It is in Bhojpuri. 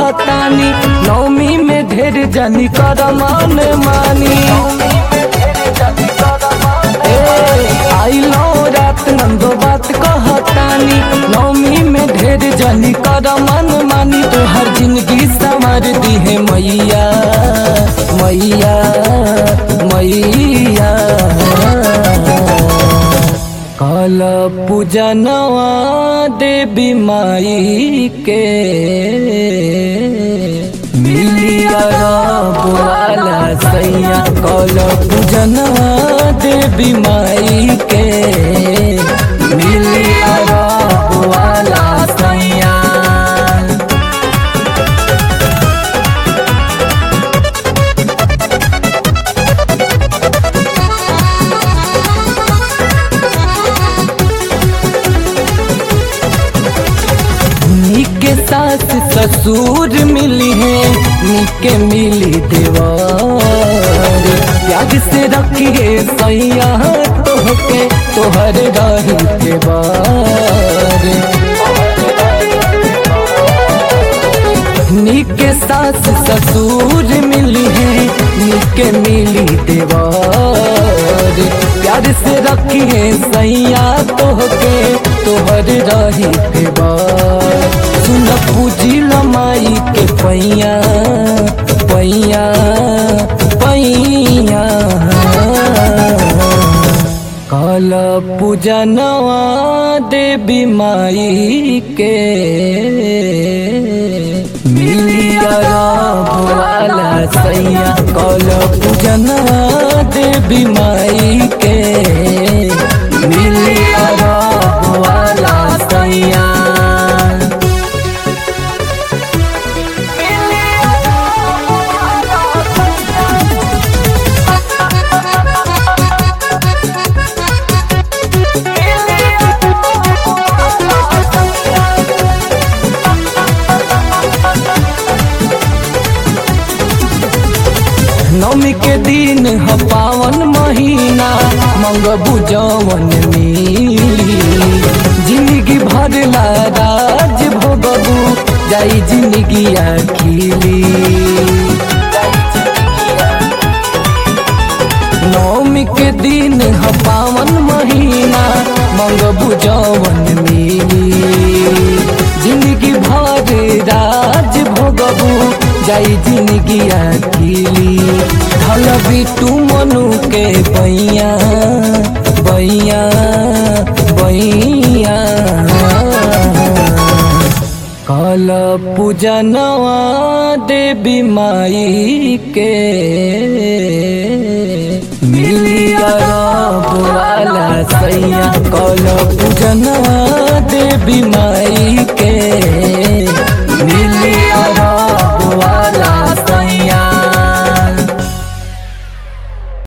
कहतानी नौमी में ढेर जनी कर मान मानी ए, आइलो रात नंदो बात कहतानी नौमी में ढेर जनी कर मन मानी तोहर जिंदगी संवर दी है मैया मैया मैया काल पूजनवा देवी माई के मिलिया बुआला सैया काल पूजनवा देवी माई के मिलिया बुआला सैया निके सास ससुर मिली है निके मिली देवर याद से रखिए सैया तोहके तोहर रही के बार निके सास ससुर मिली है निके मिली देवर प्यार से रखिए सैया तोहके तोहर रही देवर सुन पूजी लमाई के पैया पैया पैया काल पूजनवा देवी माई के मिलिया भोला सैया काल पूजनवा देवी माई के मिलिया भोला सैया नवमी के दिन ह पावन महीना मंगबू जवन मिली जिंदगी भर ला राज भोगबू जाई जिंदगी खिली नवमी के दिन ह पावन महीना मंगबू जवन मिली जिंदगी भर राज भोगबू जाई जिंदगी अकेली ढल बिटू मनु के बैया बैया बैया काल पूजनवा देवी माई के मिलिया बुआला सैया काल पूजनवा देवी माई के मिलिया